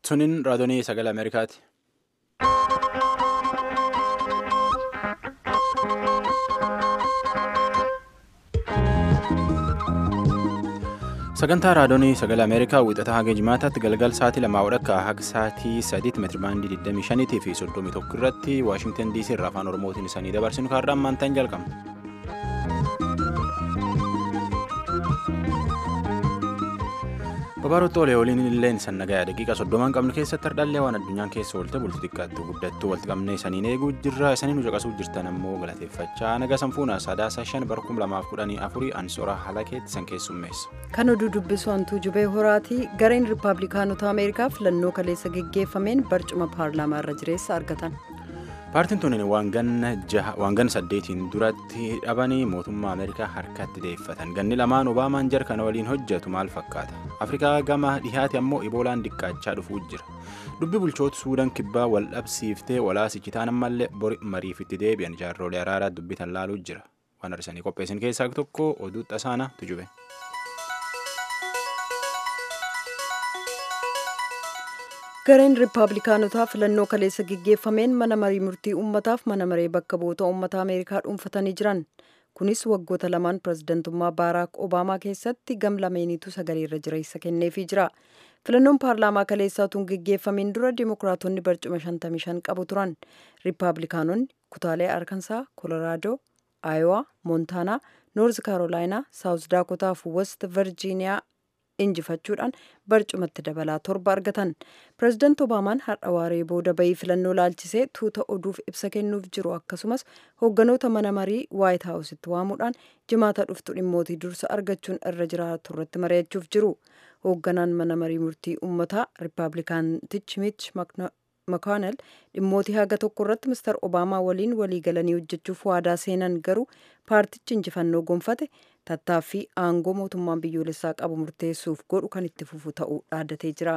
Suniin raadiyoo sagalee Ameerikaati. Sagantaa raadiyoo sagalee Ameerikaa wixataa haga jimaataatti galgal sa'aatii lamaa walakkaa haga sa'aatii sadiitti meetiribaandii 25 fi 31 irratti Waashingtan DC irraa afaan Oromootiin isanii dabarsinu kaarraa ammaantaan jalqabna. Babaarottoo Olee waliin illee sannagaa daqiiqaa soddomaan qabnu keessatti hardhallee waan addunyaan keessa oolte bulti xiqqaatti guddattuu walitti qabnee isaniin eeguu jirra isaniin caqasuu jirtan ammoo galateeffachaa naga sanfuuna sadaasa shan bara kum lamaaf kudhanii afurii ansoora halakeetti san keessummeessa. Kan oduu dubbisu hantuu jubee horaatii gareen riippaabilikaanota Ameerikaa filannoo kaleessa geggeeffameen barcuma paarlaamaa irra jireessa argatan. Paartiin tuni waan ganna saddeetiin duratti dhabanii mootummaa Ameerikaa harkatti deeffatan. Ganni lamaan Obaamaan jara kana waliin hojjetu maal fakkaata? Afrikaa gama dhihaate ammoo Iboolaan diqqaachaa dhufuu jira. Dubbi bulchoota Suudaan kibbaa wal dhabsiiftee walaasichitaan ammallee bori mariif itti deebi'an jaarrolee araaraa dubbitan laaluu jira. Waan arsanii qopheessin keessaa tokko oduu xasaana tujube. gareen riippaabilikaanotaa filannoo kaleessa geggeeffameen mana marii murtii uummataaf mana maree bakka bu'oota uummata ameerikaa dhuunfatanii jiran kunis waggoota lamaan pirezidantummaa baaraak obaamaa keessatti gam lameeniitu sagaleerra jireessa kenneefii jira filannoon paarlaamaa kaleessaa tun geggeeffameen dura dimokiraatonni barcuma 55 qabu turan riippaabilikaanonni kutaalee arkansaa koloraadoo aayowaa moontaanaa noorz kaarolaayinaa saawuz daakotaa fi west virjiiniyaa injifachuudhaan barcumatti dabalaa torba argatan pireezidaanti obaamaan har'a waaree booda bayii filannoo laalchisee tuuta oduuf ibsa kennuuf jiru akkasumas hoogganoota mana marii waayit haawusitti waamuudhaan jimaata dhuftu dhimmootii dursa argachuun irra jiraatu irratti mari'achuuf jiru hoogganaan mana marii murtii uummataa riippaabilikaantichi miich makaanel dhimmootii haga tokko irratti mister obaamaa waliin walii galanii hojjechuuf waadaa seenan garuu paartichi injifannoo gonfate tattaaffii aangoo mootummaan biyyoolessaa qabu murteessuuf godhu kan itti fufu ta'uu dhaaddatee jira.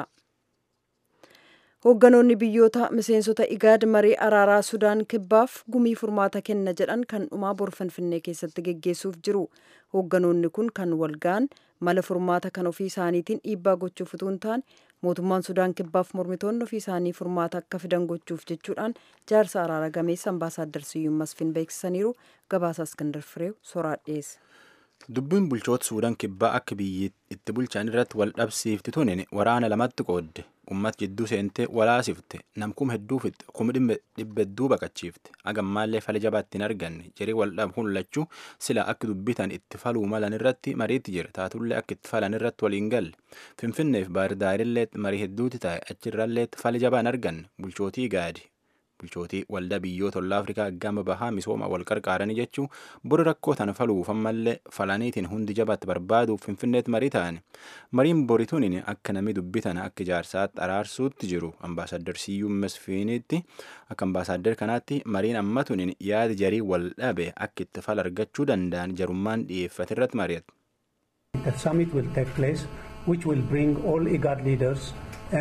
hoogganoonni biyyoota miseensota igaad marii araaraa sudaan kibbaaf gumii furmaata kenna jedhan kan dhumaa bor finfinnee keessatti geggeessuuf jiru hoogganoonni kun kan walga'an mala furmaata kan ofii isaaniitiin dhiibbaa gochuuf utuu hin taane mootummaan sudaan kibbaaf mormitoonni ofii isaanii furmaata akka fidan gochuuf jechuudhaan jaarsa araara gameessa ambaasaaddar siyyuun masfin beeksisaniiru gabaasa iskandar fireew soraa dhiyeessa. Dubbiin bulchoota Suudaan kibbaa akka biyyi itti bulchan irratti wal dhabsiifti tunin waraana lamatti qoodde uummat jidduu seentee walaasifte namkum hedduu fixxe kuma dhibba hedduu baqachiifte hagammaallee fala jabaatti hin arganne jirii wal dhabuun lachuu sila akka dubbitan itti faluu malan irratti mariitti jira taatullee akka itti falan irratti waliin galle finfinneef baahirdaarillee marii hedduuti taa'e achirrallee fala jabaa hin arganne bulchootii gaadi. bulchootii waldaa biyyoota ollaa afrikaa gama bahaa misooma wal qarqaaranii jechuu bori rakkoo tana faluuf ammallee falaniitiin hundi jabaatti barbaaduuf finfinneetti marii ta'an mariin borituun akka namni dubbitan akka jaarsaatti araarsuutti jiru ambaasaaddar siyyuu masfiinitti akka ambaasaaddar kanaatti mariin ammatuun yaada jarii wal dhabe akka itti fala argachuu danda'an jarummaan dhiyeeffate irratti mari'atu. The summit will take place which will bring all IGAD leaders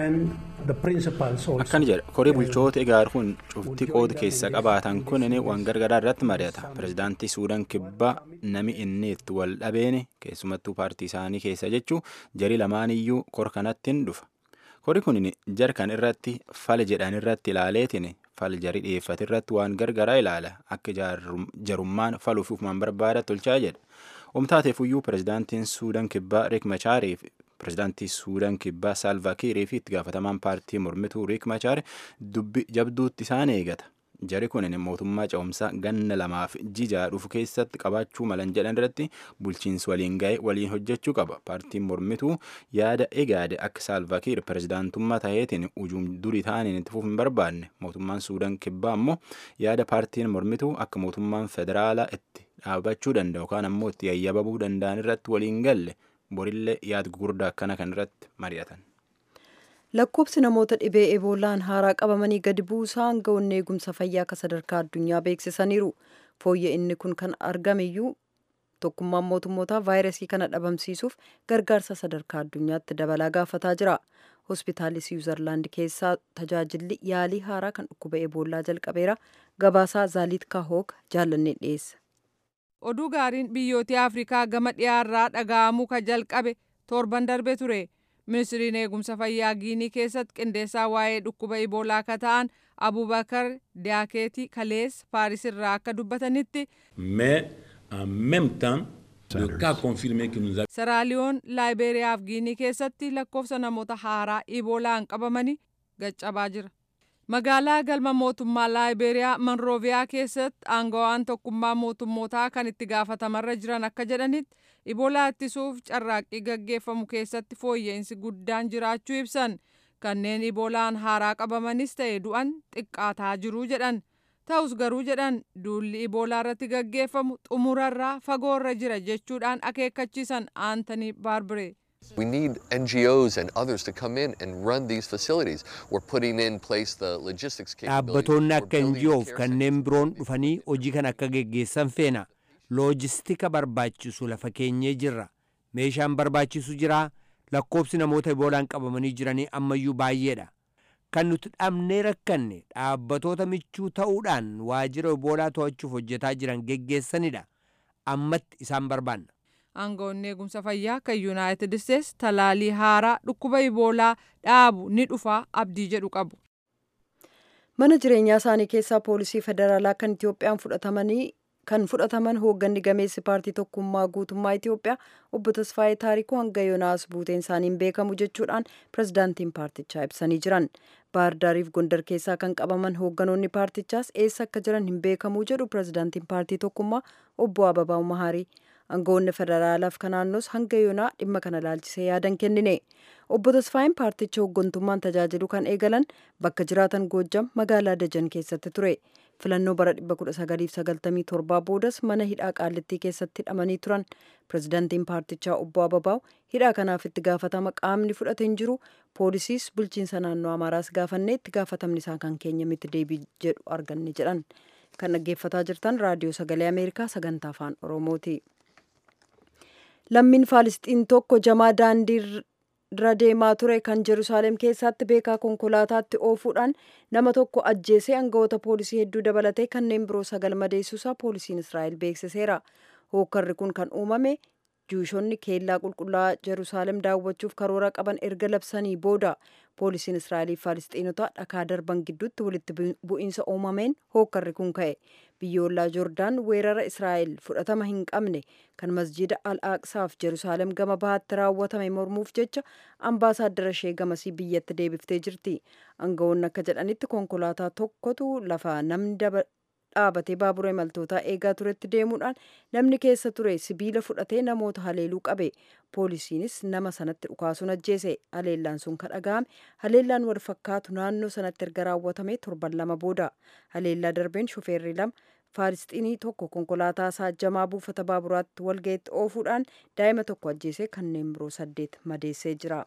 akkana jedha korii bulchoota igaar kun cufti qooda keessa qabaatan kun waan gargaraa irratti mari'ata pirezidaantii suudaan kibbaa nami inni itti wal dhabeene keessumattuu paartii isaanii keessa jechuu jarii lamaaniyyuu kor kanatti hin dhufa korii kun jarkan irratti fala jedhan irratti ilaaleetiin fala jarii dhiyeeffate irratti waan gargaraa ilaala akka jarummaan faluuf ufumaan barbaada tolchaa jedha omtaateefuyyuu pirezidaantiin suudaan kibbaa riik machaariif pirezidaantii suudaan kibbaa saalvaa kiirii fi itti gaafatamaan paartii mormituu riik machaar dubbi jabduutti isaan eegata jari kun mootummaa ce'umsaa ganna lamaaf jijaa dhufu keessatti qabaachuu malan jedhan irratti bulchiinsi waliin ga'e waliin hojjechuu qaba paartiin mormituu yaada egaade akka saalvaa kiir pirezidaantummaa ta'eetiin ujuum durii ta'aniin itti fufuun hin barbaanne mootummaan suudaan kibbaa ammoo yaada paartiin mormituu akka mootummaan federaalaa itti dhaabachuu danda'u yookaan ammoo itti yayyababuu danda'an irratti waliin galle. borillee yaada gurguddaa akkana kan irratti mari'atan. lakkoobsi namoota dhibee eboolaan haaraa qabamanii gadi buusaa aangawoonni eegumsa fayyaa akka sadarkaa addunyaa beeksisaniiru fooyya inni kun kan argameyyuu tokkummaan mootummootaa vaayirasii kana dhabamsiisuuf gargaarsa sadarkaa addunyaatti dabalaa gaafataa jira hospitaalli siwiizerlaand keessaa tajaajilli yaalii haaraa kan dhukkuba eboolaa jalqabeera gabaasaa zaaliit kaahoog jaallannee dhiyeessa. oduu gaariin biyyoota afrikaa gama dhiyaarraa dhaga'amuu ka jalqabe torban darbe ture ministiriin eegumsa fayyaa giinii keessatti qindeessaa waa'ee dhukkuba iboolaa akka ta'an abubakar diyaakeetii kalees paaris irraa akka dubbatanitti mais en même temps le cas confirmé que nous avons saraaliyoon laayiberiyaa fi giinii keessatti lakkoofsa namoota haaraa iboolaan qabamanii gaccabaa jira magaalaa galma mootummaa laayiberiyaa monrooviyaa keessatti aangawaan tokkummaa mootummootaa kan itti gaafatamarra jiran akka jedhanitti iboolaa ittisuuf carraaqqii gaggeeffamu keessatti fooyya'insi guddaan jiraachuu ibsan kanneen iboolaan haaraa qabamanis ta'e du'an xiqqaataa jiruu jedhan ta'us garuu jedhan duulli iboolaa irratti gaggeeffamu xumurarraa fagoorra jira jechuudhaan akeekkachiisan aantanii baarbiree. We need NGOs and others to come in and run these facilities. We're putting in place the logistics capability. Dhaabbattoonni akka We're building NGOf care kanneen biroon dhufanii hojii kan akka geggeessan feena. Loojistika barbaachisu lafa keenyee jirra. Meeshaan barbaachisu jira. Lakkoobsi namoota iboolaan qabamanii jiranii ammayyuu baay'eedha. Kan nuti dhabnee rakkanne dhaabbatoota michuu ta'uudhaan waajjira iboolaa to'achuuf hojjetaa jiran geggeessanidha. Ammatti isaan barbaanna. aangoonni eegumsa fayyaa kan yuunaayitid isteets talaalii haaraa dhukkuba iboolaa dhaabu ni dhufa abdii jedhu qabu. mana jireenyaa isaanii keessaa poolisii federaalaa kan itiyoophiyaan fudhatamanii kan fudhataman hoogganni gameessi paartii tokkummaa guutummaa itiyoophiyaa obbo tasfaayee taarikuu hanga yoonaas buuteen isaaniin beekamu jechuudhaan pirezidaantiin paartichaa ibsanii jiran baardaariif gondar keessaa kan qabaman hoogganoonni paartichaas eessa akka jiran hin beekamuu jedhu pirezidaantiin paartii tokkummaa obbo ababaa'u mahaarii aangawoonni federaalaaf kan naannoos hanga yoonaa dhimma kana laalchisee yaadan kennine obbo tasfaayeen paarticha hooggantummaan tajaajilu kan eegalan bakka jiraatan goojjam magaalaa dajan keessatti ture filannoo bara 1997 boodas mana hidhaa qaallittii keessatti hidhamanii turan pirezidaantiin paartichaa obbo ababaa'u hidhaa kanaaf itti gaafatama qaamni fudhate hin jiru poolisiis bulchiinsa naannoo amaaraas gaafannee itti gaafatamni isaa kan keenya miti deebii jedhu arganne jedhan kan dhaggeeffataa jirtan raadiyoo sagalee ameerikaa sagantaa afaan oromooti. lammiin faalisxiin tokko jamaa daandii irra deemaa ture kan jerusaaleem keessatti beekaa konkolaataatti oofuudhaan nama tokko ajjeesee aangawoota poolisii hedduu dabalatee kanneen biroo sagal madeessuusaa poolisiin israa'el beeksiseera hookkarri kun kan uumame juushonni keellaa qulqullaa'aa jerusaaleem daawwachuuf karoora qaban erga labsanii booda poolisiin israa'eliif faalisxiinota dhakaa darban gidduutti walitti bu'iinsa uumameen hookkarri kun ka'e biyyoollaa joordaan weerara israa'el fudhatama hin qabne kan masjida al aqsaaf jerusaaleem gama bahaatti raawwatame mormuuf jecha ambaasaaddara ishee gamasii biyyatti deebiftee jirti aangawoonni akka jedhanitti konkolaataa tokkotu lafa namni dhaabatee baabura imaltootaa eegaa turetti deemuudhaan namni keessa ture sibiila fudhatee namoota haleeluu qabe poolisiinis nama sanatti dhukaasuun ajjeese haleellaan sun kan dhaga'ame haleellaan wal fakkaatu naannoo sanatti erga raawwatame torban lama booda haleellaa darbeen shufeerri lama faalisxiinii tokko konkolaataa isaa jamaa buufata baaburaatti walga'itti oofuudhaan daa'ima tokko ajjeese kanneen biroo saddeet madeessee jira.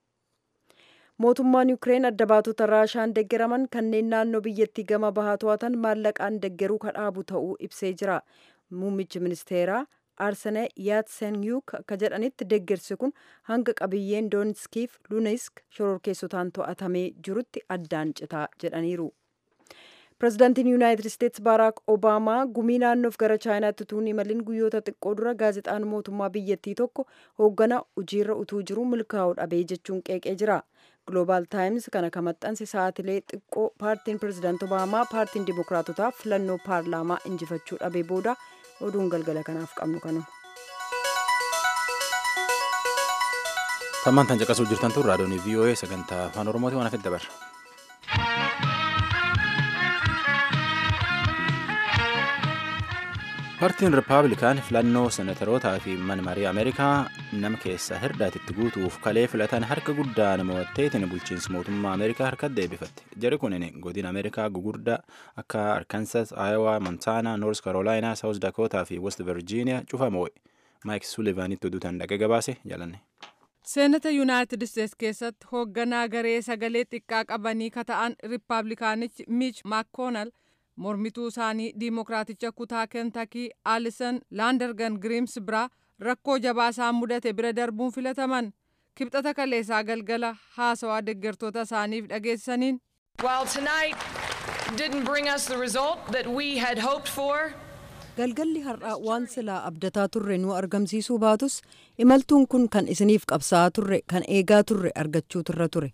mootummaan yuukireen adda baatota raashaan deggeraman kanneen naannoo biyyattii gama bahaa to'atan maallaqaan deggeruu kadhaabu ta'uu ibsee jira muummichi ministeeraa arsene yaatsenyuuk akka jedhanitti deggersi kun hanga qabiyyeen doonskiif lunesk shororkeessotaan to'atamee jirutti addaan citaa jedhaniiru pirezidaantiin yuunaayitid isteetsi baaraak obaamaa gumii naannoof gara chaayinaatti utuu hin imalin guyyoota xiqqoo dura gaazexaan mootummaa biyyattii tokko hooggana hojiirra utuu jiru milkaa'uu dhabee jechuun qeeqee jira ግሎባል ታይምስ ከነ ከመጠንስ ሰዓትሌ ጥቆ ፓርቲን ፕሬዚዳንት ኦባማ ፓርቲን ዲሞክራቶታ ፍለኖ ፓርላማ እንጅፈቹ ዳቤ ቦዳ ኦዱን ገልገለ ከናፍ ቀምኑ ከኑ Tammaan tan caqasuu jirtan tun raadiyoon VOA sagantaa afaan Oromooti waan hafe dabarra. Paartiin Rippaabilikaan filannoo senetarootaa fi mana marii Ameerikaa nama keessaa hirdaatitti guutuuf kalee filatan harka guddaa nama watteetiin bulchiinsa mootummaa Ameerikaa harkatti deebifatte. Jari kunin godina Ameerikaa gugurdaa akka Arkansas, Iowa, Montana, North Carolina, South Dakota fi West Virginia cufa moo'e. Maayik Sulivaanitti oduutaan dhaqee gabaase jaalanne. seenata yuunaayitid isteets keessatti hoogganaa garee sagalee xiqqaa qabanii kata'an riippaabilikaanichi miich maakoonal mormituu isaanii diimokiraaticha kutaa kentakii aalisan laandargan giriims biraa rakkoo jabaa isaan mudate bira darbuun filataman kibxata kaleessaa galgala haasawaa deggertoota isaaniif dhageessaniin While tonight didn't bring us the result that we had hoped for, galgalli har'aa waan silaa abdataa turre nu argamsiisuu baatus imaltuun kun kan isiniif qabsaa'aa turre kan eegaa turre argachuu turre ture.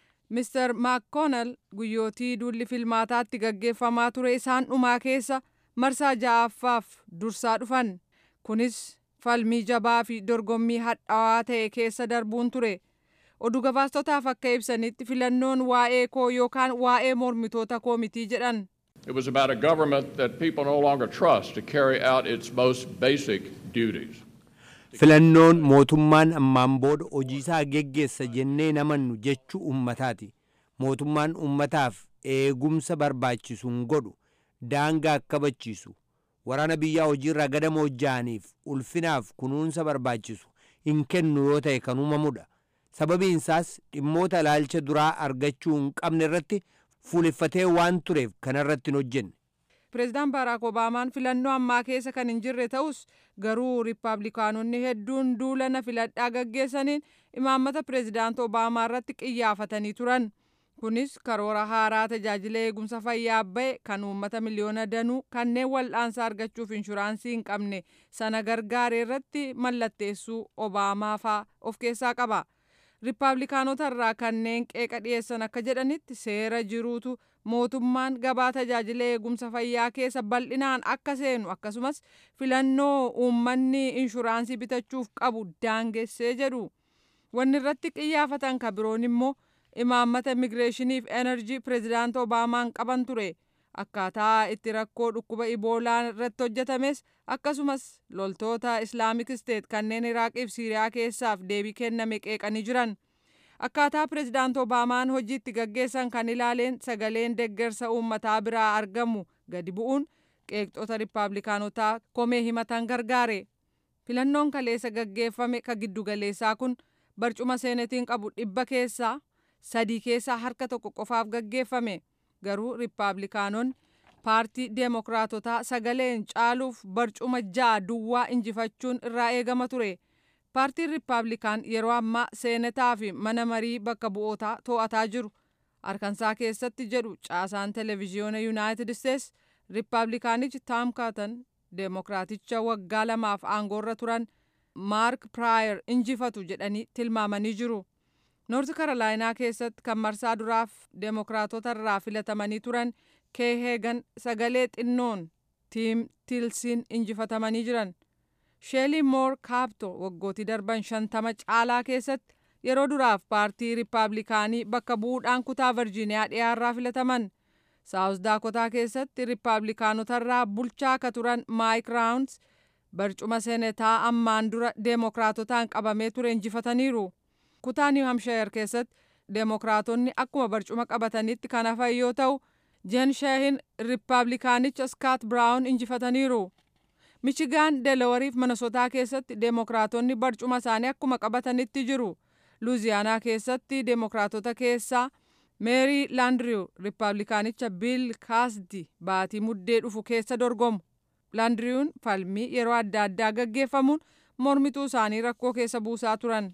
Mr. McConnell guyyootii duulli filmaataatti gaggeeffamaa ture isaan dhumaa keessa marsaa ja'affaaf dursaa dhufan. Kunis falmii jabaa fi dorgommii hadhaawaa ta'e keessa darbuun ture. Oduu gabaastotaaf akka ibsanitti filannoon waa'ee koo yookaan waa'ee mormitoota koo mitii jedhan. It was about a government that people no longer trust to carry out its most basic duties. Filannoon mootummaan ammaan booda hojii isaa geggeessa jennee namannu jechuu ummataati. Mootummaan ummataaf eegumsa barbaachisu hin godhu, daangaa kabachiisu, waraana biyyaa hojiirraa gadama hojjaaniif ulfinaaf kunuunsa barbaachisu hin kennu yoo ta'e kan uumamudha. Sababiin isaas dhimmoota ilaalcha duraa argachuu hin qabne irratti fuuleffatee waan tureef kanarratti hin hojjenne. Pireezidaant Baaraak Obaamaan filannoo ammaa keessa kan hin jirre ta'us garuu riippaabilikaanonni hedduun duula na filadhaa gaggeessaniin imaammata pireezidaant Obaamaa irratti qiyyaafatanii turan. Kunis karoora haaraa tajaajila eegumsa fayyaa ba'e kan uummata miliyoona danuu kanneen wal'aansa argachuuf inshuraansii hin qabne sana gargaare irratti mallatteessuu Obaamaa faa of keessaa qaba. Riippaabilikaanota irraa kanneen qeeqa dhiyeessan akka jedhanitti seera jiruutu mootummaan gabaa tajaajila eegumsa fayyaa keessa bal'inaan akka seenu akkasumas filannoo uummanni inshuraansii bitachuuf qabu daangessee jedhu. Wanni irratti qiyyaafatan ka biroon immoo imaammata immigireeshiniif enerjii pireezidaant Obaamaan qaban ture. Akkaataa itti rakkoo dhukkuba iboolaa irratti hojjetames akkasumas loltoota islaamik isteet kanneen iraaqiif siiriyaa keessaaf deebii kenname qeeqanii jiran. Akkaataa pireezidaant Obaamaan hojiitti gaggeessan kan ilaaleen sagaleen deggersa uummataa biraa argamu gadi bu'uun qeeqxota riippaabilikaanotaa komee himatan gargaare. Filannoon kaleessa gaggeeffame ka giddugaleessaa kun barcuma seenetiin qabu dhibba keessaa sadii keessaa harka tokko qofaaf gaggeeffame. Garuu riippaabilikaanonni paartii deemokiraatotaa sagaleen caaluuf barcuma ja'a duwwaa injifachuun irraa eegama ture. Paartiin riippaabilikaan yeroo ammaa seenataa fi mana marii bakka bu'ootaa to'ataa jiru. Arkansaa keessatti jedhu caasaan televezyiyoona Yuunaayitid Isteets riippaabilikaanichi Taam Kaatan deemokiraaticha waggaa lamaaf aangoorra turan Maark Piraayer injifatu jedhanii tilmaamanii jiru. Noorti Karolaayinaa keessatti kan marsaa duraaf deemokiraatota irraa filatamanii turan Kee Heegan sagalee xinnoon Tiim Tilsiin injifatamanii jiran. Sheelii Moor Kaapto waggootii darban shantama caalaa keessatti yeroo duraaf paartii riippaabilikaanii bakka bu'uudhaan kutaa Virjiiniyaa dhiyaarraa filataman. Saawus Daakotaa keessatti riippaabilikaanotarraa bulchaa akka turan Maayik Raawuns barcuma seenetaa ammaan dura deemokiraatotaan qabamee ture injifataniiru. Kutaa Niw Hamshayar keessatti deemokiraatonni akkuma barcuma qabatanitti kan hafan yoo ta'u, Jen Sheehin riippaabilikaanicha Skaat Biraawun injifataniiru. Michigaan Delawariif Manasotaa keessatti deemokiraatonni barcuma isaanii akkuma qabatanitti jiru. Luuziyaanaa keessatti deemokiraatota keessaa Meeri Laandriyu riippaabilikaanicha Biil Kaasdi baatii muddee dhufu keessa dorgomu. Laandriyuun falmii yeroo adda addaa gaggeeffamuun mormituu isaanii rakkoo keessa buusaa turan.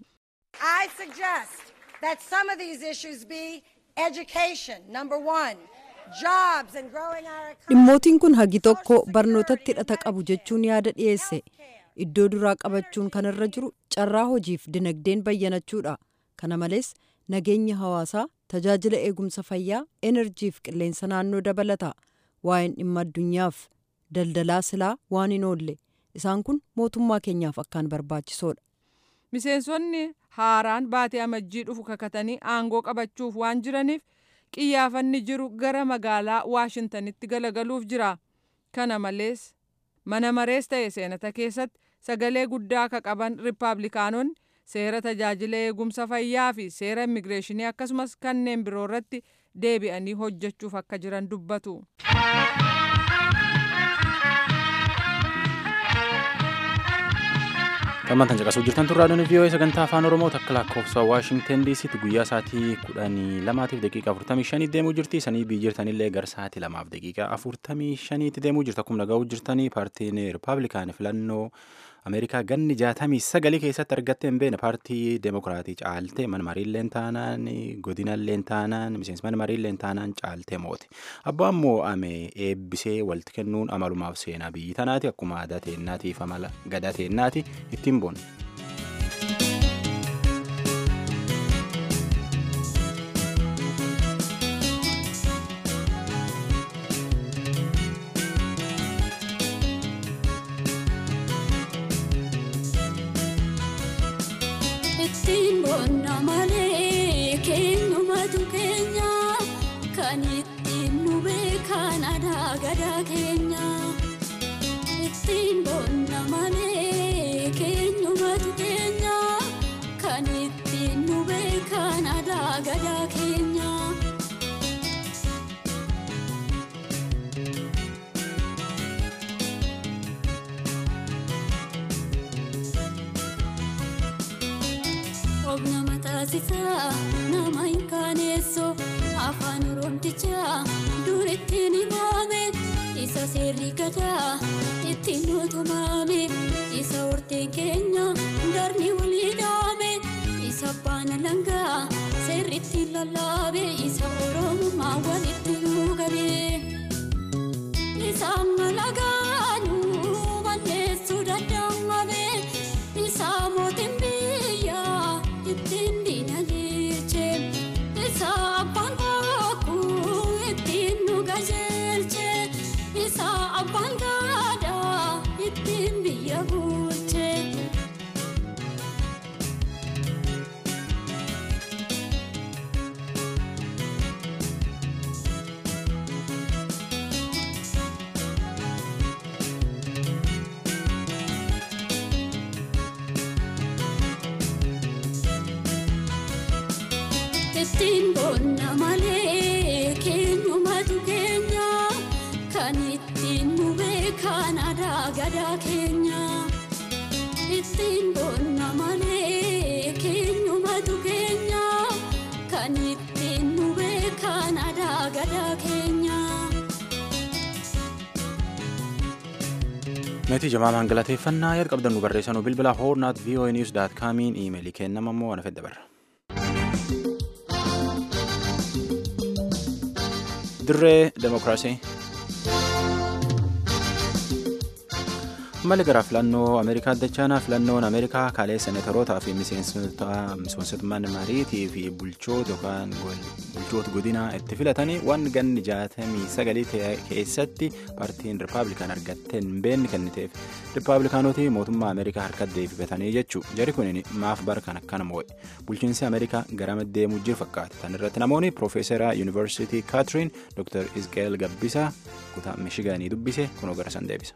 I suggest that some of these issues be education, number one, jobs and growing our economy. Dhimmootiin kun hagi tokko barnootatti hidhata qabu jechuun yaada dhiyeesse. Iddoo duraa qabachuun kanarra jiru carraa hojiif dinagdeen bayyanachuudha. Kana malees nageenya hawaasaa, tajaajila eegumsa fayyaa, enerjiif qilleensa naannoo dabalata. Waa'een dhimma addunyaaf daldalaa silaa waan hin oolle. Isaan kun mootummaa keenyaaf akkaan barbaachisoodha. Miseensonni haaraan baatee amajjii dhufu kakatanii aangoo qabachuuf waan jiraniif qiyyaafanni jiru gara magaalaa Waashintanitti galagaluuf jira. Kana malees mana marees ta'e seenata keessatti sagalee guddaa akka qaban riippaabilikaanonni seera tajaajila eegumsa fayyaa fi seera immigireeshinii akkasumas kanneen biroo irratti deebi'anii hojjechuuf akka jiran dubbatu. Gammataan caqasuu jirtan turraa dhuni vii'oo sagantaa afaan oromoo takka lakkoofsa waashingten diisitti guyyaa sa'aatii kudhanii lamaatiif daqiiqa afurtamii shanii deemuu jirti sanii biyyi jirtanillee gara sa'aatii lamaaf daqiiqa afurtamii shaniitti deemuu jirta akkuma dhaga'uu jirtanii paartiin rippaabilikaan filannoo Ameerikaa ganni jaatamii sagalii keessatti argattee hin beekne paartii Deemokiraatii caaltee mana mariillee taanaan godinallee taanaan miseensi mana mariillee taanaan caaltee moote. Abbaan moo'ame eebbisee walitti kennuun amalumaaf seenaa biyyi tanaati akkuma aadaa teennaatiif amala gadaa teennaati ittiin boonna. ittiin boonna malee keenyumatu keenya kan ittiin nu beekan aadaa gadaa keenya ittiin boonna malee keenyumatu keenya kan ittiin nu beekan aadaa gadaa keenya. Obna mataasisaa nama hin kaaneessoo afaan oroomtichaa dur ittiin himame isa seerri gadaa ittiin nutumame isa horteen keenya darni walii dhaame isa abbaan langaa seerri ittiin lallaabe isa oromummaa walitti nuugabe isa malagaanuu balleessuu danda'amame isa mootiin biyyaa ittiin diinagdeeche isa abbaan bokkuu ittiin nu qajeelche isa abbaan gadaa ittiin biyya bulche. ittiin boonna malee keenyumatu keenya kan ittiin nu beekan aadaa gadaa keenya ittiin boonna malee keenyumatu keenya kan ittiin nu beekan aadaa gadaa keenya. Meetii jamaamaan galateeffannaa yaad qabdan nu barreessanuu bilbila hoornaat voa news daat kaamiin iimeelii kennama immoo wana fedda barra. dirree demokiraasii mali gara filannoo ameerikaa dachaanaa filannoon ameerikaa kaalee seenatarootaa fi miseensota mariitii fi bulchoota yookaan bulchoota godinaa itti filatanii waan ganni jaatamii sagalii keessatti paartiin rippaabilikaan argattee hin beekne kenniteef rippaabilikaanoti mootummaa ameerikaa harkatti deebifatanii jechuu jari kun maaf bara kan akkana moo'e bulchiinsi ameerikaa gara deemuu jiru fakkaata tan irratti namoonni piroofeesara yuunivarsiitii kaatiriin dr isqeel gabbisaa kutaa mishigaanii dubbise kunoo gara san deebisa.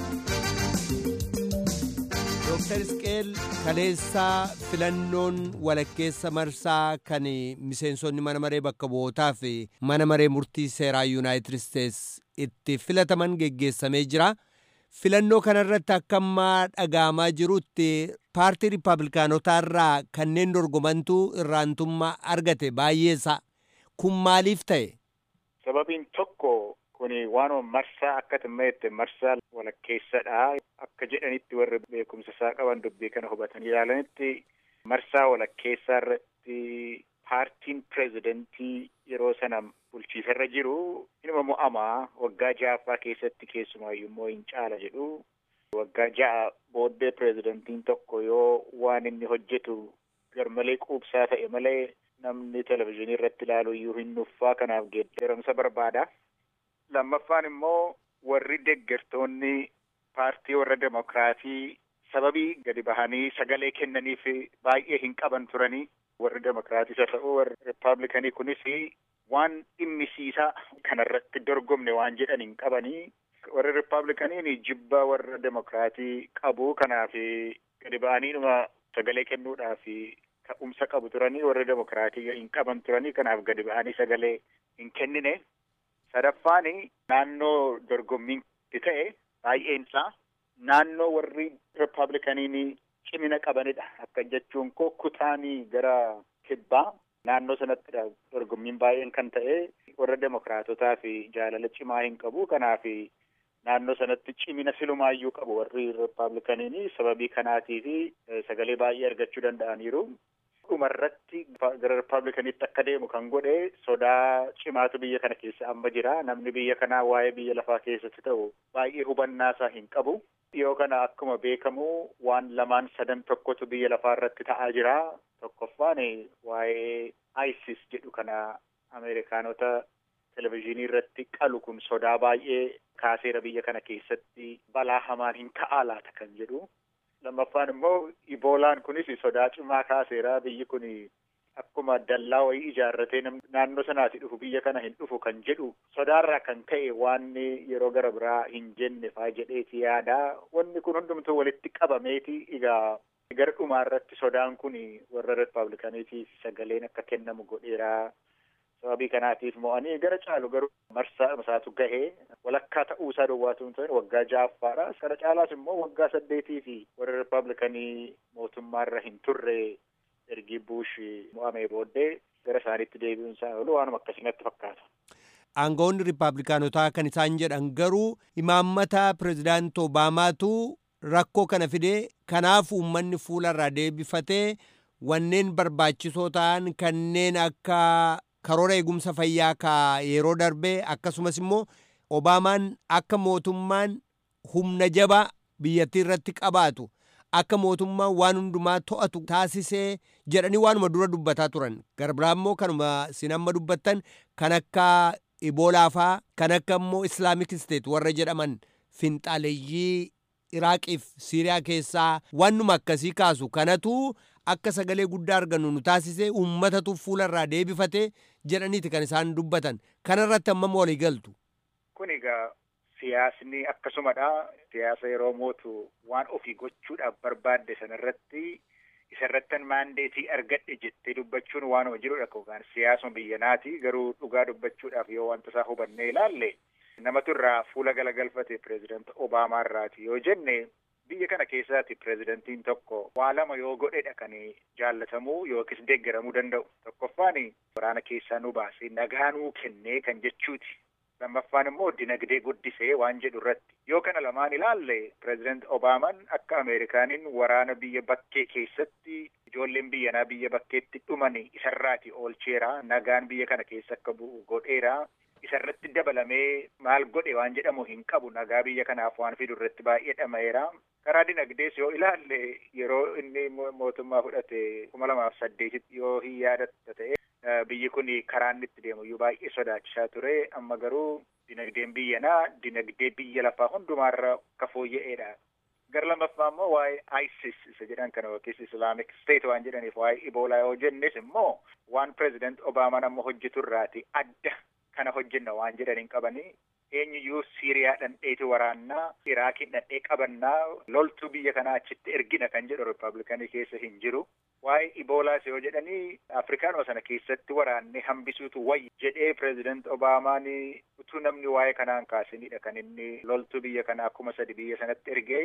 Dooktar Isqeel kaleessaa filannoon walakkeessa marsaa kan miseensonni mana maree bakka bu'ootaa fi mana maree murtii seeraa yuunaayitid isteets itti filataman geggeessamee jira. Filannoo kanarratti akka ammaa dhaga'amaa jirutti paartii riippaabilikaanotaa irraa kanneen dorgomantu irraantummaa argate baay'eessa. Kun maaliif ta'e? Sababiin tokko kun waanuma marsaa akka timmeette marsaa walakkeessadha. Akka jedhanitti warri beekumsa isaa qaban dubbii kana hubatanii ilaalanitti marsaa walakkeessaa irratti paartiin pireezidantii yeroo sana bulchiisarra jiru inuma mo'amaa waggaa ja'affaa keessatti keessumaayyuu immoo hin caala jedhu. Waggaa ja'a booddee pireezidantiin tokko yoo waan inni hojjetu garmalee quubsaa ta'e malee namni televizyiinii irratti ilaalu iyyuu hin nuffaa kanaaf geeddaramsa barbaada. Lammaffaan immoo warri deeggartoonni paartii warra demokiraatii sababii gadi bahanii sagalee kennaniif baay'ee hin qaban turanii warri demokiraatiis haa ta'u warri rippaabilikanii kunis waan dhimmisiisaa kanarratti dorgomne waan jedhan hin qabanii warri rippaabilikaniin jibba warra demokiraatii qabu kanaaf gadi bahaniidhuma sagalee kennuudhaaf ka'umsa qabu turanii warri demokiraatii hin qaban turanii kanaaf gadi bahanii sagalee hin kennine. Sadaffaan naannoo dorgommiin ta'e baay'een isaa naannoo warri rippaabilikaniin cimina qabanidha. Akka jechuun koo kutaanii gara kibbaa naannoo sanattidha dorgommiin baay'een kan ta'e warra demokiraatotaa fi jaalala cimaa hin qabu. Kanaaf naannoo sanatti cimina silumaayyuu qabu warri Rippaabilikaniin sababii kanaatii fi sagalee baay'ee argachuu danda'aniiru. dhumarratti gara Rippaabilikaniitti akka deemu kan godhe sodaa cimaatu biyya kana keessa amma jira. Namni biyya kanaa waa'ee biyya lafaa keessatti ta'u baay'ee hubannaa isaa hin qabu. Dhiyoo kana akkuma beekamu waan lamaan sadan tokkotu biyya lafaa irratti ta'aa jira. Tokkoffaan waa'ee ISIS jedhu kana Ameerikaanota televizyiinii irratti qalu kun sodaa baay'ee kaaseera biyya kana keessatti balaa hamaan hin ka'aa laata kan jedhu. lammaffaan immoo iboolaan kunis sodaa cimaa kaaseera biyyi kun akkuma dallaa wayii ijaarratee naannoo sanaati dhufu biyya kana hin dhufu kan jedhu sodaarraa kan ka'e waan yeroo gara biraa hin jenne faa jedheeti yaada wanni kun hundumtuu walitti qabameeti egaa gara dhumaa irratti sodaan kun warra rippaabilikaniitiif sagaleen akka kennamu godheera sababii kanaatiif mo'anii gara caalu garuu marsaa isaatu gahee walakkaa ta'uu isaa duwwaatu hin ta'in waggaa ja'affaadha. Kana caalaas immoo waggaa saddeetii fi warra rippaabilikanii mootummaarra hin turre ergi buush mo'amee booddee gara isaaniitti deebi'uun isaa oolu waanuma akkasumatti fakkaata. Aangawoonni rippaabilikaanotaa kan isaan jedhan garuu imaammata pirezidaanti Obaamaatu rakkoo kana fidee kanaaf uummanni fuularraa deebifatee wanneen barbaachisoo ta'an kanneen akka karoora eegumsa fayyaa ka yeroo darbee akkasumas immoo obaamaan akka mootummaan humna jabaa biyyattii irratti qabaatu akka mootummaan waan hundumaa to'atu taasisee jedhanii waanuma dura dubbataa turan garbiraa immoo kanuma sin amma dubbattan kan akka iboolaafaa kan akka immoo islaamik isteet warra jedhaman finxaaleeyyii iraaqiif siiriyaa keessaa wannuma akkasii kaasu kanatu akka sagalee guddaa argannu nu taasisee uummatatu fuularraa deebifate jedhaniiti kan isaan dubbatan kanarratti ammam walii galtu. Kun egaa siyaasni akkasumadha. Siyaasa yeroo mootu waan ofii gochuudhaaf barbaadde sanarratti isarrattan maandeetii argadhe jettee dubbachuun waanuma jirudha yookaan siyaasuma biyyanaati garuu dhugaa dubbachuudhaaf yoo wanta isaa hubannee ilaalle namatu irraa fuula galagalfate pireezidaanti Obaamaa irraati yoo jenne biyya kana keessaati pireezidantiin tokko waa lama yoo godhedha kan jaalatamuu yookiis deeggaramuu danda'u. Tokkoffaan waraana keessaa nu baasee nagaa nuu kennee kan jechuuti. Lammaffaan immoo dinagdee guddisee waan jedhu irratti. Yoo kana lamaan ilaalle pireezidanti Obaamaan akka Ameerikaaniin waraana biyya bakkee keessatti ijoolleen biyyanaa biyya bakkeetti dhuman isarraati oolcheera. Nagaan biyya kana keessa akka bu'u godheera. Isarratti dabalamee maal godhe waan jedhamu hin qabu nagaa biyya kanaaf waan fidu irratti baay'ee dhama'eera. Karaa dinagdees yoo ilaalle yeroo inni mootummaa fudhate kuma lamaaf saddeetitti yoo hin yaadatta ta'e biyyi kun karaa inni itti deemu iyyuu baay'ee sodaachisaa ture. Amma garuu dinagdeen biyyanaa dinagdee biyya lafaa hundumaarra akka fooyya'eedha. Gara lammaffaa immoo waa'ee ISIS isa jedhan kana yookiis Islamic State waan jedhaniif waa'ee Iboolaa yoo jennes immoo waan pireezidaanti Obaamaan amma hojjetu irraati adda kana hojjenna waan jedhan hin qabanii eenyuyyuu Siiriyaa dhandheeti waraannaa Iraakiin dhandhee qabannaa loltuu biyya kanaa achitti ergina kan jedhu Rippaabilikanii keessa hin jiru. Waa'ee Iboolaas yoo jedhanii Afrikaanuma sana keessatti waraannee hambisuutu wayya jedhee pireezidaanti Obaamaan utuu namni waa'ee kanaan kaasinidha kan inni loltuu biyya kanaa kuma sadi biyya sanatti ergee.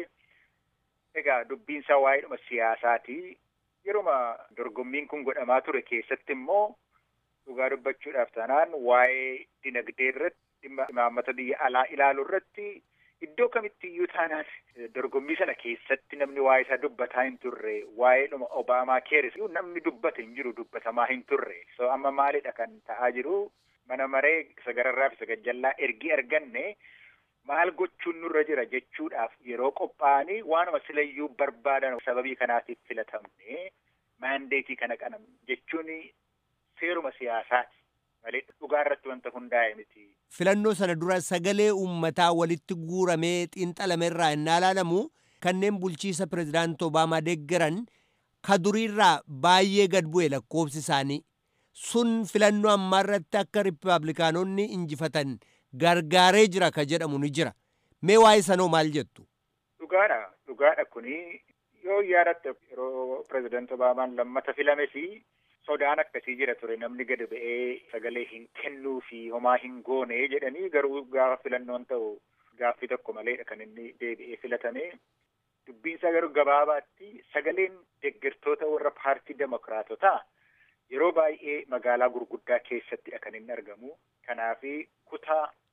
Egaa dubbiinsaa waa'eedhuma siyaasaati. Yeruma dorgommiin kun godhamaa ture keessatti immoo dhugaa dubbachuudhaaf taanaan waa'ee dinagdee irratti dhimma imaammata biyya alaa ilaaluu irratti iddoo kamitti iyyuu taanaan dorgommii sana keessatti namni waa'ee isaa dubbataa hin turre waa'ee dhuma obaamaa keeris namni dubbate hin jiru dubbatamaa hin turre so amma maalidha kan ta'aa jiru mana maree isa gararraaf isa gajjallaa ergii arganne maal gochuun nurra jira jechuudhaaf yeroo qophaa'anii waanuma silayyuu barbaadan sababii kanaatiif filatamne maandeetii kana qabna jechuun seeruma siyaasaati malee dhugaa irratti wanta hundaa'e miti. Filannoo sana dura sagalee uummataa walitti guuramee xiinxalame irraa innaa ilaalamu kanneen bulchiisa pireezidaanti Obaamaa deeggaran ka duriirraa baay'ee gad bu'e lakkoofsi isaanii. Sun filannoo ammaa irratti akka riippaabilikaanonni injifatan gargaaree jira ka jedhamu ni jira. Mee waa'ee sanoo maal jettu? Dhugaadha. Dhugaadha kuni yoo yaadatte yeroo pireezidaanti Obaamaan lammata filames sodaan akkasii jira ture namni gad ba'ee sagalee hin kennuu fi homaa hin goone jedhanii garuu gaafa filannoon ta'u gaaffii tokko maleedha kan inni deebi'ee filatame. Dubbiinsaa garuu gabaabaatti sagaleen deeggartoota warra paartii demokiraatotaa yeroo baay'ee magaalaa gurguddaa keessattidha kan inni argamu. Kanaaf kutaa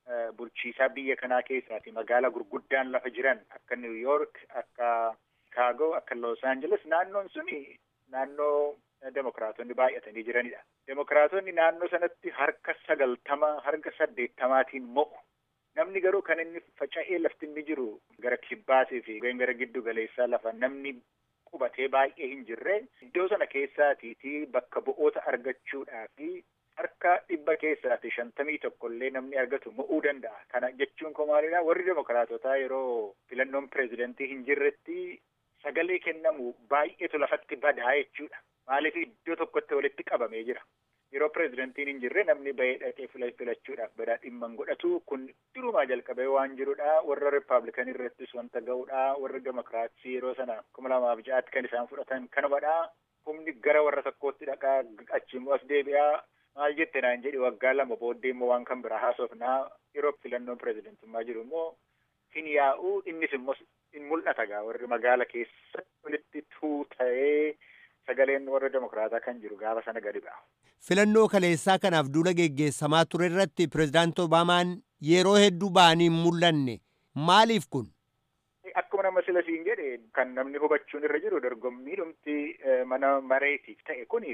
bulchiisaa biyya kanaa keessaati magaalaa gurguddaan lafa jiran akka New York akka Chicago akka Los Angeles naannoon suni naannoo demokiraatonni baay'atanii jiranidha. Demokiraatonni naannoo sanatti harka sagaltama harka saddeettamaatiin mo'u. Namni garuu kan inni faca'ee lafti inni jiru gara kibbaatii fi gara giddu galeessaa lafa namni qubatee baay'ee hin jirre iddoo sana keessaatiiti bakka bu'oota argachuudhaa fi harka dhibba keessaati shantamii tokkollee namni argatu mo'uu danda'a. Kana jechuun koo maalidha warri demokiraatotaa yeroo filannoon pireezidantii hin jirretti sagalee kennamu baay'eetu lafatti badaa jechuudha. Maaliif iddoo tokkotti walitti qabamee jira. Yeroo pireezidantiin hin jirre namni bahee dhaqee filachuudhaaf badaa dhimma hin godhatu kun durumaa jalqabee waan jirudha. Warra rippaabilikanii irrattis wanta ga'udha. Warri demokiraatii yeroo sana kuma lamaaf ja'aatti kan isaan fudhatan kanumadha. Humni gara warra tokkootti dhaqaa achiimmoo as deebi'aa. Maal jette naan jedhi waggaa lama booddee immoo waan kan biraa haasofnaa yeroo filannoon pireezidantummaa jiru immoo hin yaa'u innis immoo in mul'ata gaa warri magaala keessatti walitti tuuta'ee sagaleen warra demokiraataa kan jiru gaafa sana gadi ba'a. Filannoo kaleessaa kanaaf duula geggeessamaa ture irratti pireezidaanti Obaamaan yeroo hedduu ba'anii hin mul'anne maaliif kun? Akkuma nama sila siin jedhe kan namni hubachuun irra jiru dorgommii dhumti mana mareetiif ta'e kuni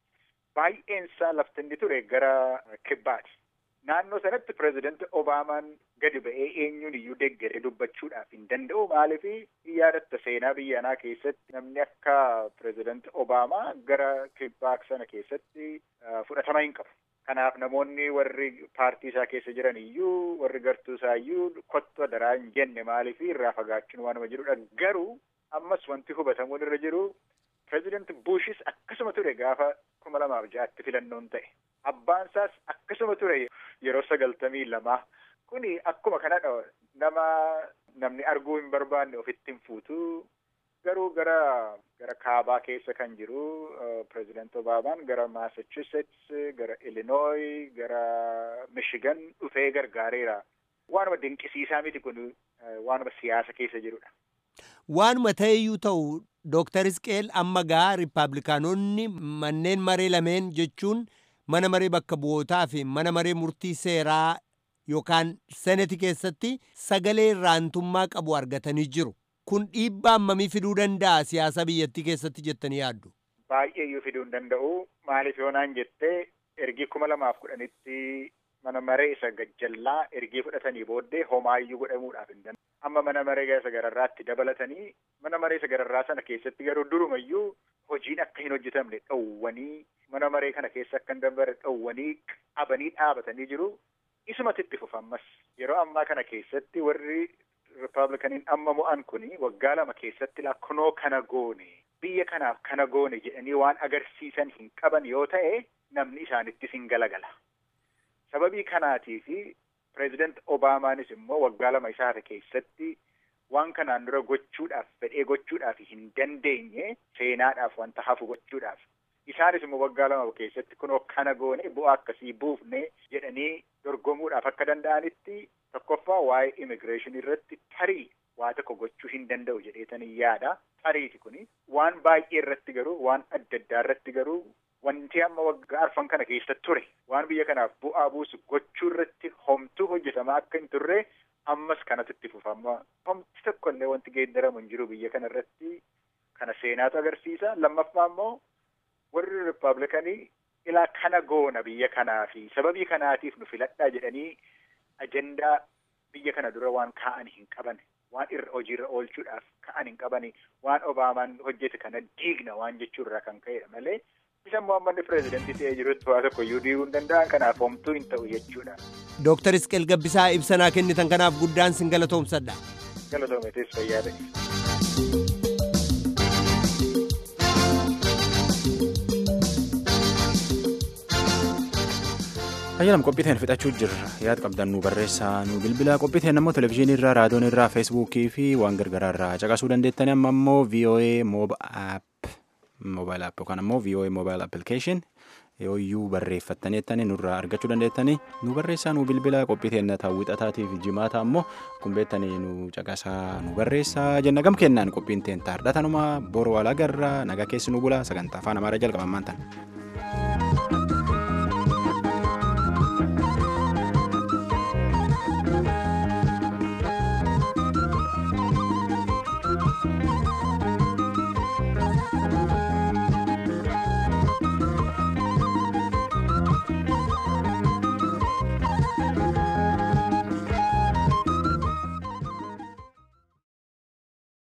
baay'een isaa lafti inni ture gara kibbaati. Naannoo sanatti pireezidanti Obaamaan gadi ba'ee eenyuun iyyuu deeggaree dubbachuudhaaf hin danda'u. Maaliif yaadatta seenaa biyya kanaa keessatti namni akka pireezidanti Obaamaa gara kibbaa sana keessatti fudhatama hin qabu. Kanaaf namoonni warri paartii isaa keessa jiran iyyuu warri gartuu isaa iyyuu kottu daraa hin jenne maaliif irraa fagaachuun waanuma jirudha. Garuu ammas wanti hubatamuun irra jiru pireezidanti Buushis akkasuma ture gaafa kuma lamaaf ja'atti filannoon ta'e. Abbaan isaas akkasuma ture yeroo sagaltamii lamaa. Kuni akkuma kanadha nama namni arguu hin barbaanne ofitti hin fuutu. Garuu gara gara kaabaa keessa kan jiru pireezidanti Obaamaan gara Massachusetts, gara Illinois, gara Michigan dhufee gargaareera. Waanuma dinqisiisaa miti kun waanuma siyaasa keessa jirudha. Waanuma ta'eyyuu ta'u Dooktar Isqeel amma gaa Rippaabilikaanonni manneen maree lameen jechuun mana maree bakka bu'ootaa fi mana maree murtii seeraa yookaan seneti keessatti sagalee irraantummaa qabu argatanii jiru. Kun dhiibbaa hammamii fiduu danda'a siyaasa biyyattii keessatti jettanii yaaddu? Baay'eeyyuu fiduu hin danda'u. Maaliif yoonaan jettee ergii kuma lamaaf kudhanitti mana maree isa gajjallaa ergii fudhatanii booddee homaayyuu godhamuudhaaf hin danda'u. Amma mana maree isa gararraatti dabalatanii mana maree isa gararraa sana keessatti garuu durumayyuu hojiin akka hin hojjetamne dhowwanii mana maree kana keessa akka hin dabarre dhowwanii qabanii dhaabatanii jiru. Isumatti itti fufammas yeroo ammaa kana keessatti warri Rippaabilikaniin amma mo'an kuni waggaa lama keessatti lakkonoo kana goone biyya kanaaf kana goone jedhanii waan agarsiisan hin qaban yoo ta'e namni isaanittis hin galagala. Sababii kanaatii fi pireezidanti Obaamaanis immoo waggaa lama isaata keessatti waan kanaan dura gochuudhaaf fedhee gochuudhaaf hin dandeenye seenaadhaaf wanta hafu gochuudhaaf. Isaanis immoo waggaa lama keessatti kunoo kana goone bu'aa akkasii buufne jedhanii dorgomuudhaaf akka danda'anitti tokkoffaa waa'ee immigireeshinii irratti tarii waa tokko gochuu hin danda'u jedheetanii yaada. Tariiti kuni waan baay'ee irratti garuu waan adda addaa irratti garuu wanti amma waggaa arfan kana keessa ture waan biyya kanaaf bu'aa buusu gochuu irratti homtuu hojjetamaa akka hin turre ammas kanatu itti fufama. Homti tokko illee wanti geeddaramu hin jiru biyya kana irratti kana seenaatu agarsiisa. Lammaffaa immoo warri rippaabilikanii ilaa kana goona biyya kanaa fi sababii kanaatiif nu filadhaa jedhanii ajandaa biyya kana dura waan kaa'an hin qaban waan irra hojiirra oolchuudhaaf ka'an hin qabani waan obaamaan hojjete kana diigna waan jechuurraa kan ka'edha malee isa immoo amma inni pireezidantii ta'ee jirutti waa tokko iyyuu diiguu hin danda'an kanaaf homtuu hin ta'u jechuudha. Dooktar Isqeel Gabbisaa ibsanaa kennitan kanaaf guddaan sin galatoomsadha. Galatoometis fayyaa ta'e. Ayyaanam qophiiteen fixachuu jirra yaad qabdan nu barreessaa nu bilbila qophiiteen ammoo televizyiinii irraa raadiyoon irraa feesbuukii fi waan gargaraa irraa caqasuu dandeettani amma ammoo VOA mobile app yookaan ammoo VOA mobile application yooyyuu barreeffattaniittani nurraa argachuu dandeettani nu barreessaa nu bilbila qophiiteen taawwixataatiif jimaata ammoo kumbeettanii nu caqasaa nu barreessaa jenna gam kennaan qophiin teen taardhatanuma boru walagarra nagaa keessi nu bula sagantaa afaan amaaraa jalqabamaan tan.